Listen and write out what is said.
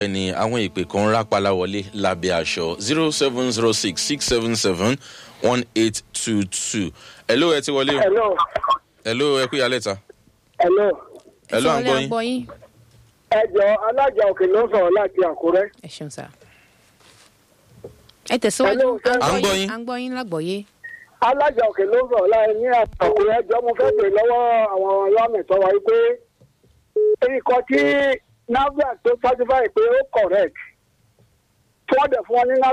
ni àwọn ìpè kan rápálá wọlé lábẹ́ aṣọ zero seven zero six six seven seven one eight two two. hello ẹ ti wọlé o hello hello ẹ kú ìyálẹ̀ ta hello hello à ń gbọ́ yín gbọ́ yín. ẹ jọ alájà òkè ló ń sọ̀rọ̀ láti àkúrẹ́. ẹ ṣeun sá. ẹ tẹ̀síwájú Hello, sir. À ń gbọ́ yín. à ń gbọ́ yín lágbọ̀ọ́yé. alájà òkè ló ń sọ̀rọ̀ láti ní àkúrẹ́ ẹjọ́ mo fẹ́ bèèrè lọ́wọ́ àwọn alámẹ̀tọ́ wa pé nǹkan tí nafdac tó certify pé ó correct tí wọ́n dẹ̀ fún wọn ní